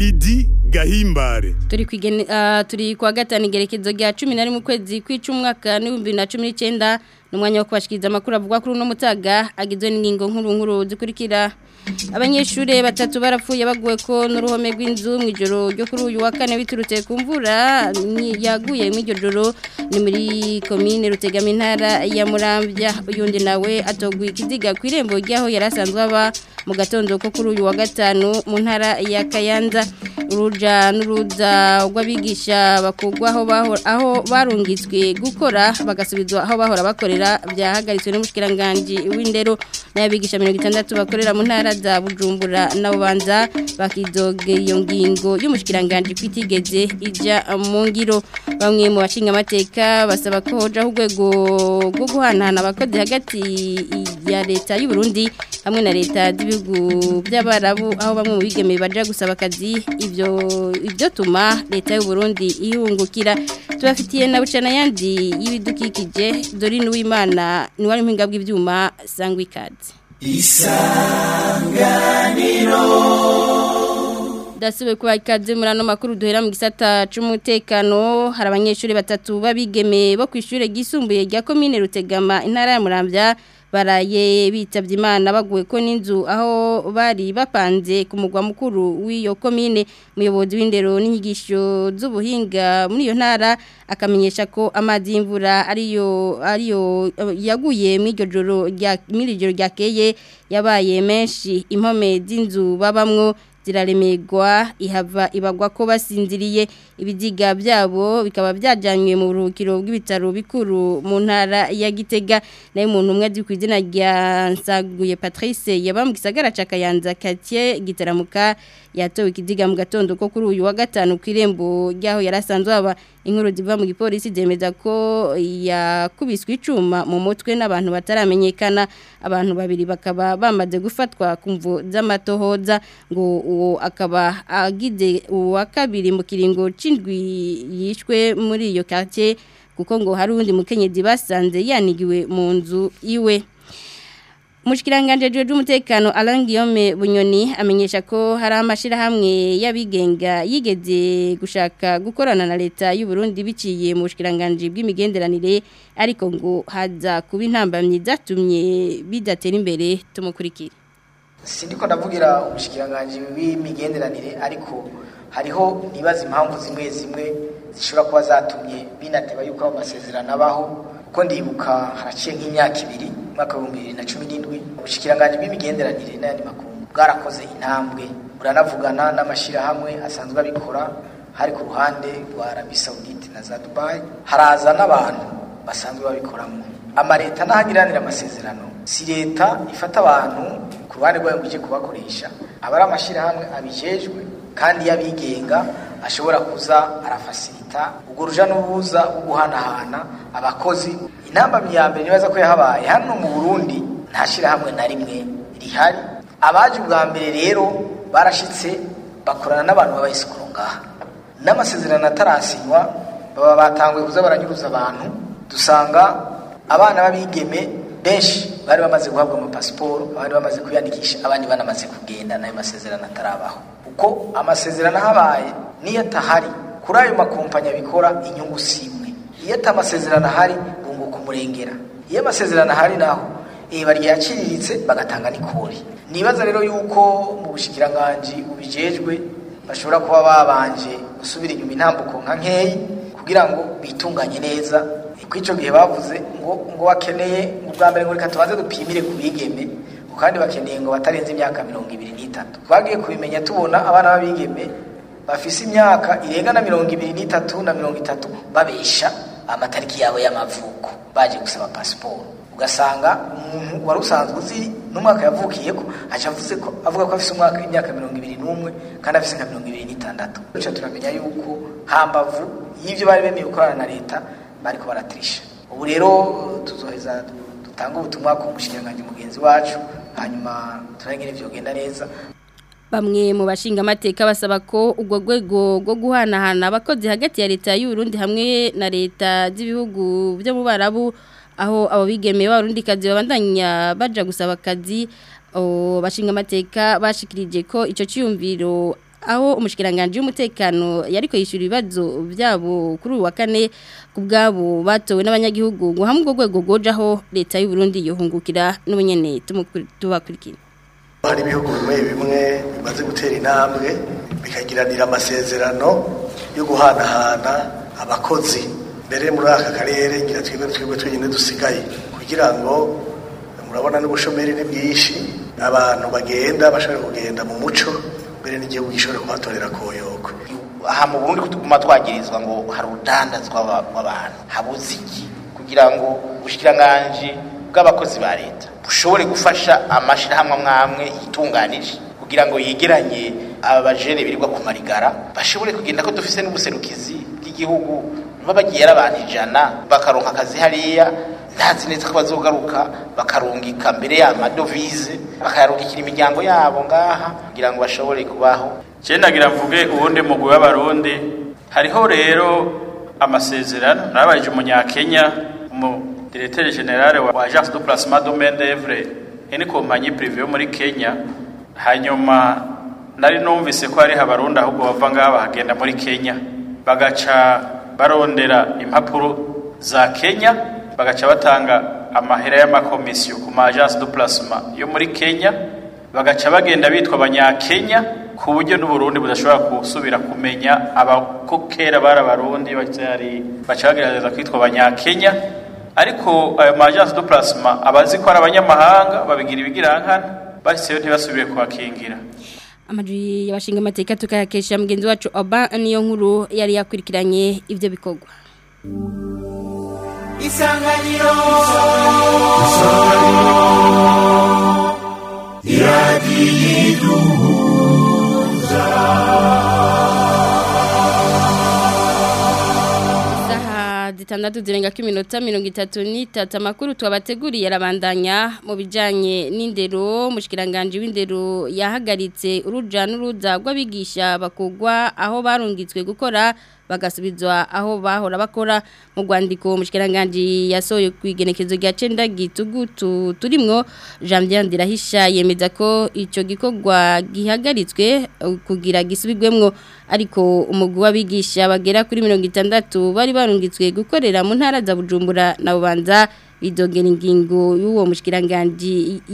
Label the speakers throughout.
Speaker 1: Lidi Gahimbare
Speaker 2: turi kwigene uh, turi kwa gatanu igerekezo rya 11 mu kwezi kw'icumwaka ni 2019 numwanya wo kubashikiriza amakuru avugwa kuri no mutaga agizwe n'ingingo nkuru nkuru zikurikira abanyeshure batatu barapfuye baguwe ko n'uruhome rw'inzu mu ijoro ryo kuri uyu wa kane biturutse ku mvura yaguye mu iryo joro ni muri komine rutegama intara ya Muramvya uyundi nawe atoguye ikiziga ku irembo ryaho yarasanzwe aba mu gatondo ko kuri uyu wa gatanu mu ntara ya Kayanza uruja n'uruza rw'abigisha bakugwa aho aho barungitswe gukora bagasubizwa aho bahora bakorera byahagaritswe n'umushikiranganje w'indero n'abigisha 60 bakorera mu ntara za Bujumbura na Bubanza bakidoge iyo ngingo y'umushikiranganje kwitigeze ija mu ngiro bamwe mu bashinga amateka basaba ko hoja urwego rwo guhanahana abakozi hagati ya leta y'u Burundi hamwe na leta z'ibihugu by'abarabu aho bamwe mu bigemeye baja gusaba akazi ibyo ibyo tuma leta y'u Burundi ihungukira tubafitiye na bucana yandi y'ibidukikije Dorine Uwimana ni wari mpinga bw'ivyuma sangwa ikaze
Speaker 3: isanganiro
Speaker 2: dasiwe kuba ikaze muri ano makuru duhera mu gisata c'umutekano hari abanyeshuri batatu babigeme bo kwishure gisumbuye rya commune Rutegama intara ya Muramvya baraye bitavye imana baguwe ko n'inzu aho bari bapanze ku mugwa mukuru w'iyo commune muyobozi w'indero n'inyigisho z'ubuhinga muri iyo ntara akamenyesha ko amazi y'imvura ariyo ariyo yaguye mu iryo joro rya muri iryo ryakeye yabaye menshi impome z'inzu babamwo ziraremerwa ihava ibagwa ko basinziriye ibiziga byabo bikaba byajyanywe mu buruhukiro bw'ibitaro bikuru mu ntara ya gitega nayo umuntu umwe azi ku izina rya nsaguye patrice yaba mu gisagara cya kayanza katiye gitaramuka yatowe ikiziga mu gatondo ko kuri uyu wa gatanu ku irembo ry'aho yari asanzwe aba inkuru ziva mu gipolisi zemeza ko yakubiswe icuma mu mutwe n'abantu bataramenyekana abantu babiri bakaba bamaze gufatwa ku mvu z'amatohoza ngo uwo akaba agize uwa kabiri mu kiringo c'indwi yishwe muri iyo quartier kuko ngo hari undi mukenyezi basanze yanigiwe mu nzu iwe Mushikiranganje jeje umutekano Alain Guillaume Bunyoni amenyesha ko hari amashirahamwe y'abigenga yigeze gushaka gukorana na leta y'u Burundi biciye mu bushikiranganje bw'imigenderanire ariko ngo haza kuba intambamye zatumye bidatera imbere tumukurikire
Speaker 4: Sindiko ndavugira umushikiranganje w'imigenderanire ariko hariho nibaza impamvu zimwe zimwe zishobora kuba zatumye binateba yuko amasezerano abaho kuko ndibuka haraciye nk'imyaka ibiri mwaka w'ibihumbi bibiri na cumi n'indwi ubushikiranganje bw'imigenderanire n'ayandi makuru bwarakoze intambwe buranavugana n'amashyirahamwe asanzwe abikora hari ku ruhande rwa arabi sawudite na za dubayi haraza n'abantu basanzwe babikoramo amaleta n'ahagiranira amasezerano si leta ifata abantu ku ruhande rwayo ngo ije kubakoresha aba ari amashyirahamwe abijejwe kandi y'abigenga ashobora kuza arafasirita ubwo ruja n'uruza rwo guhanahana abakozi intambamyi ya mbere nibaza ko yahabaye hano mu burundi nta shyirahamwe na rimwe rihari abaje ubwa mbere rero barashitse bakorana n'abantu b'abayisikuru ngaha n'amasezerano atarasinywa baba batanguye kuza baranyuruza abantu dusanga abana b'abigeme benshi bari bamaze guhabwa amapasiporo abandi bamaze kwiyandikisha abandi banamaze kugenda n'ayo masezerano atarabaho kuko amasezerano ahabaye niyo atahari kuri ayo makompanyi abikora inyungu si imwe iyo atamasezerano ahari bunguka umurengera iyo amasezerano ahari naho eba ryaciriritse bagatanga n'ikori nibaza rero yuko mu bushikiranganji bubijejwe bashobora kuba babanje gusubira inyuma intambuko nka nkeyi kugira ngo bitunganye neza ko icyo gihe bavuze ngo ngo bakeneye ubwa mbere ngo reka tubanze dupimire ku bigeme kandi bakeneye ngo batarenze imyaka mirongo ibiri n'itatu twagiye kubimenya tubona abana b'abigeme bafise imyaka irenga na mirongo ibiri n'itatu na mirongo itatu babesha amatariki yabo y'amavuko baje gusaba pasiporo ugasanga umuntu wari usanzwe uzi n'umwaka yavukiye ko aca avuze ko avuga ko afise umwaka imyaka mirongo ibiri n'umwe kandi afise nka mirongo ibiri n'itandatu bityo turamenya yuko hambavu y'ivyo bari bemeye gukorana na leta bariko baratirisha ubu rero tuzoheza dutanga ubutumwa ku mushikiranganji mugenzi wacu hanyuma turangire ivyo genda neza
Speaker 2: Bamwe mu bashinga amateka basaba ko ubwo rwego rwo guhanahana abakozi hagati ya leta y'u Burundi hamwe na leta z'ibihugu byo mu Barabu aho abo bigemeye b'abarundi kazi babandanya baja gusaba akazi bashinga amateka bashikirije ko ico cyumviro aho umushikiranganje w'umutekano yariko yishura ibibazo byabo kuri uwa kane kubgabo batowe n'abanyagihugu ngo hamwe rwego gojaho leta y'u Burundi yohungukira n'ubunyene tubakurikira
Speaker 3: hari ibihugu bimwe bimwe bimaze gutera intambwe bikagiranira amasezerano yo guhanahana abakozi mbere muri aka karere ngira twebwe twebwe twenyine dusigaye kugira ngo murabona n'ubushomeri ni bwinshi abantu bagenda bashobora kugenda mu muco mbere n'igihugu gishobora kubatorera koyoko
Speaker 5: aha mu Burundi kutuguma twagirizwa ngo hari urudandazwa rw'abantu habuze iki kugira ngo ubushikiranganje bw'abakozi ba leta bushobore gufasha amashirahamwe amwamwe yitunganije kugira ngo yegeranye abajene birirwa ku marigara bashobore kugenda ko dufise n'ubuserukizi bw'igihugu baba bagiye ari abantu ijana bakaronka akazi hariya ntazi neza ko bazogaruka bakarungika mbere y'amadovize bakayarungikira imiryango yabo ngaha kugira ngo bashobore kubaho
Speaker 6: nagira mvuge ubundi mugwi w'abarundi hariho rero amasezerano narabaje umunyakenya umudirecteur general wa agence de placement de main d'œuvre ni kompanyi privé yo muri Kenya hanyuma nari numvise ko hari abarundi ahubwo bava ngaha bahagenda muri Kenya bagaca barondera impapuro za Kenya bagaca batanga amahera y'amakomisiyo ku ma agence de placement yo muri Kenya bagaca bagenda bitwa abanyakenya ku buryo n'uburundi budashobora gusubira kumenya abako kera bari abarundi baca bagerageza kwitwa abanyakenya ariko ayo ma agence de placement abazi ko ari abanyamahanga babigira ibigirankana bashyizeho ntibasubire kuhakingira
Speaker 2: amajwi y'abashinga amateka tukayakesha mugenzi wacu oba niyo nkuru yari yakurikiranye ibyo bikorwa
Speaker 7: isanganiro iradiyiduhuza
Speaker 2: isaha zitandatu zirenga ko iminota mirongo itatu n'itatu amakuru tubabateguriye arabandanya mu bijyanye n'indero mushikiranganje w'indero yahagaritse uruja n'uruza rw'abigisha bakugwa aho barungitswe gukora bagasubizwa aho bahora bakora mu rwandiko mushikiranganje yasohoye ku igenekezo rya cenda gitugutu turimwo Janvier Ndirahisha yemeza ko ico gikorwa gihagaritswe kugira gisubirwemwo ariko umugwi w'abigisha bagera kuri 60 bari barungitswe gukorera mu ntara za Bujumbura na Bubanza bidogera ingingo y'uwo mushikiranganje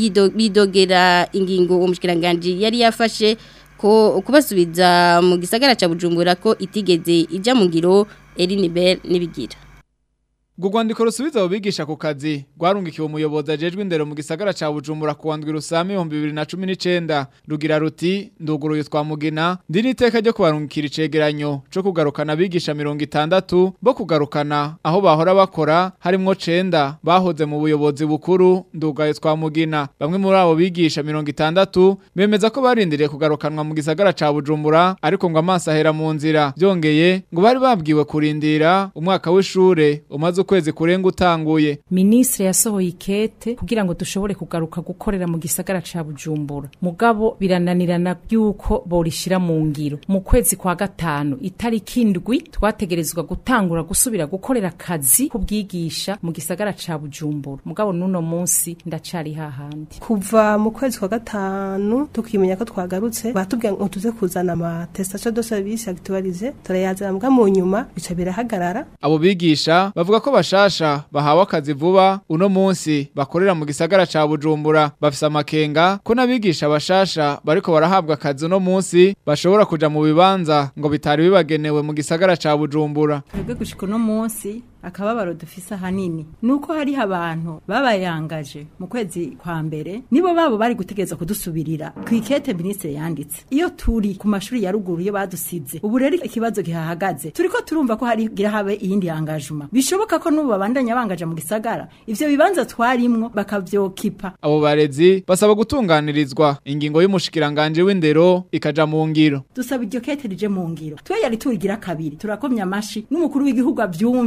Speaker 2: bidogera ingingo uwo mushikiranganje yari yafashe ko kubasubiza mu gisagara ca Bujumbura ko itigeze ija mu ngiro Elinibel nibigira
Speaker 8: Gugwandiko rusubiza ubigisha ku kazi rwarungikiwe umuyobozi ajejwe indero mu gisagara ca Bujumbura ku wandwi rusami 2019 rugira ruti nduguruye twamugina ndi niteka ryo kubarungikira icegeranyo co kugarukana abigisha 60 bo kugarukana aho bahora bakora harimwo cenda bahoze mu buyobozi bukuru ndugaye twamugina bamwe muri abo bigisha 60 bemeza ko barindiriye kugarukanwa mu gisagara ca Bujumbura ariko ngo amaso ahera mu nzira byongeye ngo bari babwiwe kurindira umwaka w'ishure umaze ukwezi kurenga utanguye
Speaker 9: Ministre yasohoye ikete kugira ngo dushobore kugaruka gukorera mu gisagara ca Bujumbura mugabo birananirana byuko borishira mu ngiro mu kwezi kwa gatanu itariki indwi twategerezwa gutangura gusubira gukorera akazi kubwigisha mu gisagara ca Bujumbura mugabo nuno munsi ndacari hahandi
Speaker 10: kuva mu kwezi kwa gatanu tukimenya ko twagarutse batubwiye ngo tuze kuzana ama testation de service actualisé turayazana mbwa mu nyuma bica birahagarara
Speaker 8: abo bigisha bavuga ko bashasha bahawe akazi vuba uno munsi bakorera mu gisagara ca Bujumbura bafise amakenga ko nabigisha bashasha bariko barahabwa akazi uno munsi bashobora kuja mu bibanza ngo bitari bibagenewe mu gisagara ca Bujumbura
Speaker 11: twebwe gushika uno munsi akababaro dufise ahanini nuko hariho abantu babayangaje mu kwezi kwa mbere nibo babo bari gutegereza kudusubirira ku ikete ministre yanditse iyo turi ku mashuri ya ruguru iyo badusize ubu rero ikibazo gihahagaze turiko turumva ko hari gira habe iyindi engagement bishoboka ko nubu babandanya bangaje mu gisagara ivyo bibanza twarimwo bakavyokipa
Speaker 8: abo barezi basaba gutunganirizwa ingingo y'umushikiranganje w'indero ikaja mu ngiro
Speaker 11: dusaba iryo kete rije mu ngiro twe yari turigira kabiri turakomya amashi n'umukuru w'igihugu avyumve mudu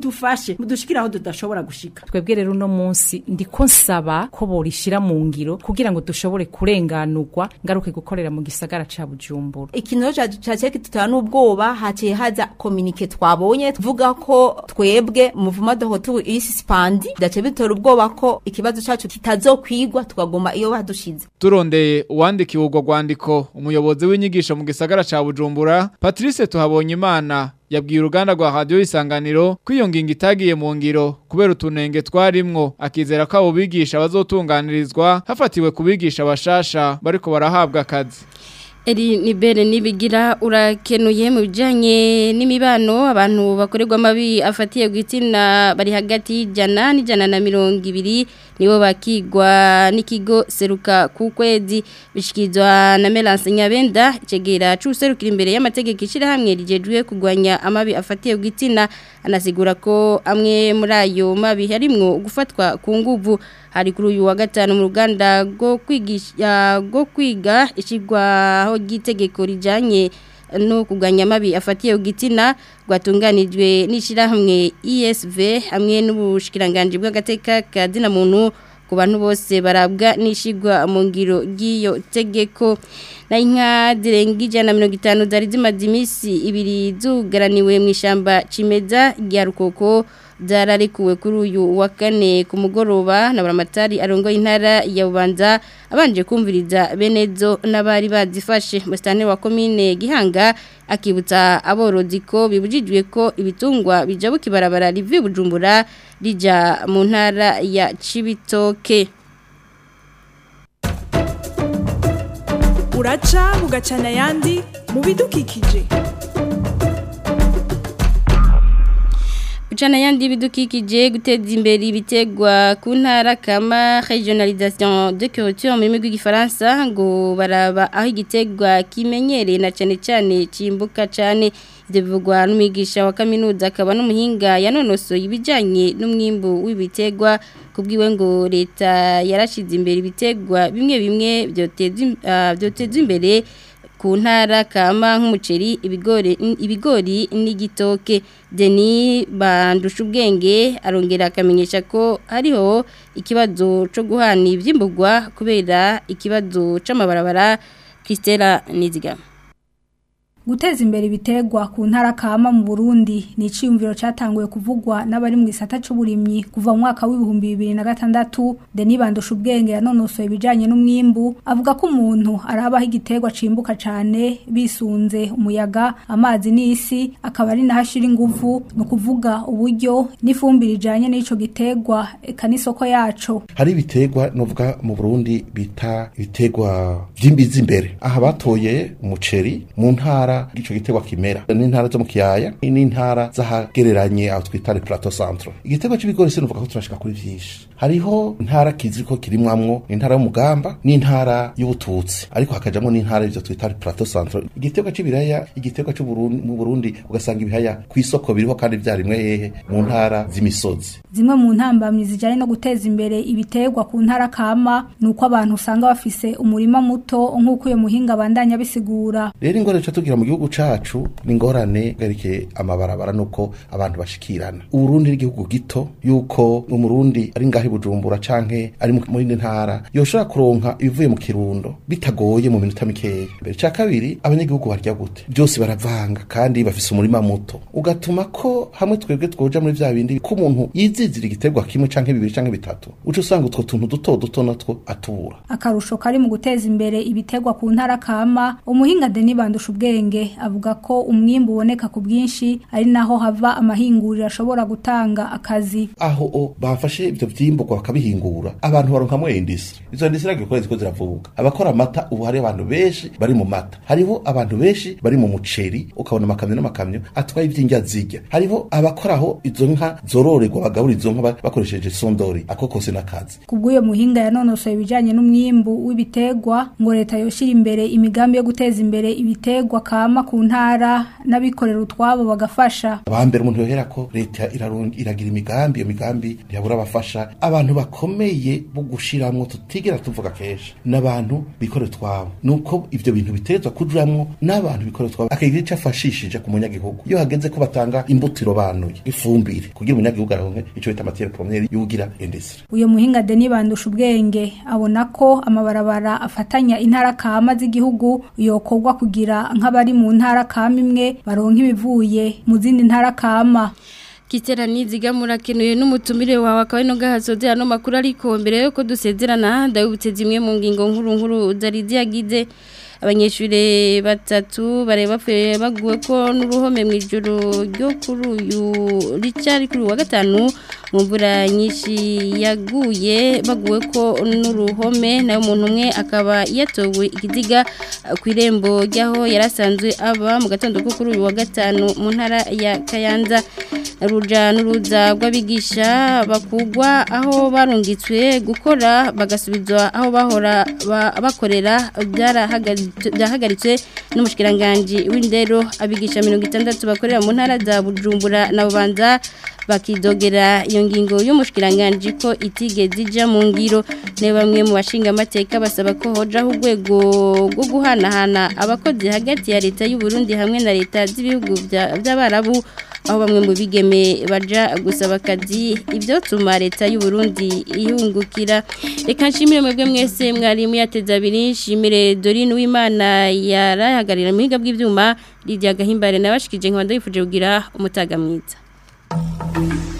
Speaker 11: mudufashe mudushikire aho tudashobora gushika
Speaker 9: twebwe rero uno munsi ndiko nsaba ko borishira mu ngiro kugira ngo dushobore kurenganurwa ngaruke gukorera mu gisagara ca Bujumbura
Speaker 12: ikintu caciye kitutera n'ubwoba haciye haza kominike twabonye tuvuga ko twebwe muvuma dohotu isi spandi dace bitora ubwoba ko ikibazo cacu kitazokwigwa tukaguma iyo badushize
Speaker 8: turondeye uwandikiwe urwo rwandiko umuyobozi w'inyigisho mu gisagara ca Bujumbura Patrice tuhabonye imana yabwiye uruganda rwa radio isanganiro ko iyo ngingo itagiye mu ngiro kubera utunenge twarimwo akizera ko abo bigisha bazotunganirizwa hafatiwe kubigisha bashasha bariko barahabwa akazi
Speaker 2: Eri nibere nibigira urakenuye mu bijanye n'imibano abantu bakorerwa amabi afatiye gwitina bari hagati y'ijana n'ijana na mirongo ibiri nibo bakigwa n'ikigo seruka ku kwezi bishikizwa na Melance Nyabenda icegera c'userukira imbere y'amategeko ishirahamwe rijejwe kugwanya amabi afatiye gwitina anasigura ko amwe muri ayo mabi harimwo gufatwa ku nguvu hari kuri uyu wa gatanu mu ruganda rwo kwigisha rwo kwiga ishigwaho ry'itegeko rijanye no kuganya amabi afatiye ugitina rwatunganijwe n'ishirahamwe ESV hamwe n'ubushikiranganje bw'agateka ka dina muntu ku bantu bose barabwa n'ishigwa mu ngiro ry'iyo tegeko na inka zirenga ijana na mirongo itanu zari zimaze iminsi ibiri zugaraniwe mu ishyamba cimeza rya rukoko zararekuwe kuri uyu wa kane ku mugoroba na buramatari arongoye intara ya bubanza abanje kumviriza benezo n'abari bazifashe musitani wa komine gihanga akibutsa aborozi ko bibujijwe ko ibitungwa bijabuka ibarabara rivi bujumbura rija mu ntara ya cibitoke
Speaker 13: uraca bugacana ayandi mu bidukikije
Speaker 2: Uchana yandi bidukikije guteza imbere ibitegwa ku ntara kama regionalisation de culture mu rurimi rw'igifaransa ngo baraba aho igitegwa kimenyereye na cyane cyane cimbuka cyane ibyo bivugwa n'umwigisha wa kaminuza akaba n'umuhinga yanonosoye ibijyanye n'umwimbu w'ibitegwa kubwiwe ngo leta yarashize imbere ibitegwa bimwe bimwe byoteza imbere ku ntara kama nk'umuceri ibigori ibigori n'igitoke Deni bandusha ubwenge arongera akamenyesha ko hariho ikibazo cyo guhana iby'imbugwa kubera ikibazo c'amabarabara Christella Nizigama
Speaker 14: guteza imbere ibitegwa ku ntara kama mu Burundi ni iciyumviro cyatanguye kuvugwa n'abari mu gisata c'uburimyi kuva mu mwaka w'ibihumbi bibiri na gatandatu Denis Bandusha ubwenge yanonosoye ibijanye n'umwimbu avuga ko umuntu arabaho igitegwa cimbuka cane bisunze umuyaga amazi n'isi akaba ari naho ashira inguvu ni ukuvuga uburyo n'ifumbire ijanye n'ico gitegwa eka n'isoko yaco
Speaker 15: hari ibitegwa novuga mu Burundi bita ibitegwa vy'imbizi imbere aha batoye umuceri mu ntara ico gitegwa kimera n'intara zo mu kiyaya n'intara zahagereranye aho twita le plateau centre igitegwa c'ibigori sinuvuga ko turashika kuri vyinshi hariho intara kizi ko kirimwamwo intara y'umugamba n'intara y'ubututsi ariko hakajamwo n'intara ivyo twita le plateau centre igitegwa c'ibiraya igitegwa cyo mu Burundi ugasanga ibihaya ku isoko biriho kandi vyarimwe hehe mu ntara z'imisozi
Speaker 14: zimwe mu ntambamyi zijanye no guteza imbere ibitegwa ku ntara kama nuko abantu usanga bafise umurima muto nk'uko uyo muhinga bandanya bisigura
Speaker 15: rero ingorane ca tugira mu gihugu cacu ni ingorane gerekeye amabarabara nuko abantu bashikirana uburundi n'igihugu gito yuko umurundi ari ngaho bujumbura canke ari mu yindi ntara yoshobora kuronka ibivuye mu kirundo bitagoye mu minota mikeya mbere ca kabiri abanyagihugu barya gute byose baravanga kandi bafise umurima muto ugatuma ko hamwe twebwe twoja muri vya bindi ko umuntu yizizira igiterwa kimwe canke bibiri canke bitatu uca usanga utwo tuntu duto duto natwo atubura
Speaker 14: akarusho kari mu guteza imbere ibitegwa ku ntara kama umuhinga Denis Bandusha ubwenge avuga ko umwimbu uboneka ku bwinshi ari naho hava amahinguriro ashobora gutanga akazi
Speaker 15: aho o bafashe ivyo vyimburwa bakabihingura abantu baronkamwo industry izo industry agikora ziko ziravuga abakora amata ubu hari abantu benshi bari mu mata hariho abantu benshi bari mu muceri ukabona amakamyo n'amakamyo atwaye ivy'indya zirya hariho abakoraho izo nka zororerwa bagabura izo nka bakoresheje sondori ako kose n'akazi
Speaker 14: kubw'uyo muhinga yanonosoye ibijanye n'umwimbu w'ibitegwa ngo leta yoshira imbere imigambi yo guteza imbere ibitegwa kama ku ntara n'abikorera utwabo bagafasha
Speaker 15: abambere umuntu yohera ko leta iragira imigambi iyo migambi ntiyabura abafasha abantu bakomeye bo gushiramwo tutigera tuvuga kenshi n'abantu bikorera twabo nuko ivyo bintu bitezwa kujuramwo n'abantu bikorera twabo akagira ico afashishije ku munyagihugu iyo hageze ko batanga imbutiro banuye ifumbire kugira umunyagihugu aronke ico bita matière première yugira industrie
Speaker 14: uyo muhinga Deni bandusha ubwenge abona ko amabarabara afatanya intara kama z'igihugu yokorwa kugira nk'abari mu ntara kama imwe baronka ibivuye mu zindi ntara kama
Speaker 2: Kitera niziga murakenuye n'umutumire wawe akaba ino gahasoze hano makuru ariko mbere yuko dusezerana ndabutse zimwe mu ngingo nkuru nkuru zari ziyagize abanyeshuri batatu bari bapfuye baguwe ko n'uruhome mu ijoro ryo kuri uyu ricari kuri wa gatanu mu mvura nyinshi yaguye baguwe ko n'uruhome nayo umuntu umwe akaba yatowe ikiziga ku irembo ry'aho yari asanzwe aba mu gatondo ko kuri uyu wa gatanu mu ntara ya kayanza ruja n'uruza rw'abigisha bakugwa aho barungitswe gukora bagasubizwa aho bahora bakorera byahagaritswe n'umushikiranganji w'indero abigisha mirongo itandatu bakorera mu ntara za bujumbura na bubanza bakidogera iyo ngingo y'umushikiranganji ko itigeze ija mu ngiro ne bamwe mu bashinga amateka basaba ko hojaho urwego rwo guhanahana abakozi hagati ya leta y'u Burundi hamwe na leta z'ibihugu by'abarabu aho bamwe mu bigeme baja gusaba akazi ibyo tuma leta y'u Burundi ihungukira reka nshimire mwebwe mwese mwari muyateza abiri nshimire Dorine Uwimana yarahagarira mu higa bw'ivyuma Lydia Gahimbare nabashikije nkabanda yifuje kugira umutaga mwiza Thank you.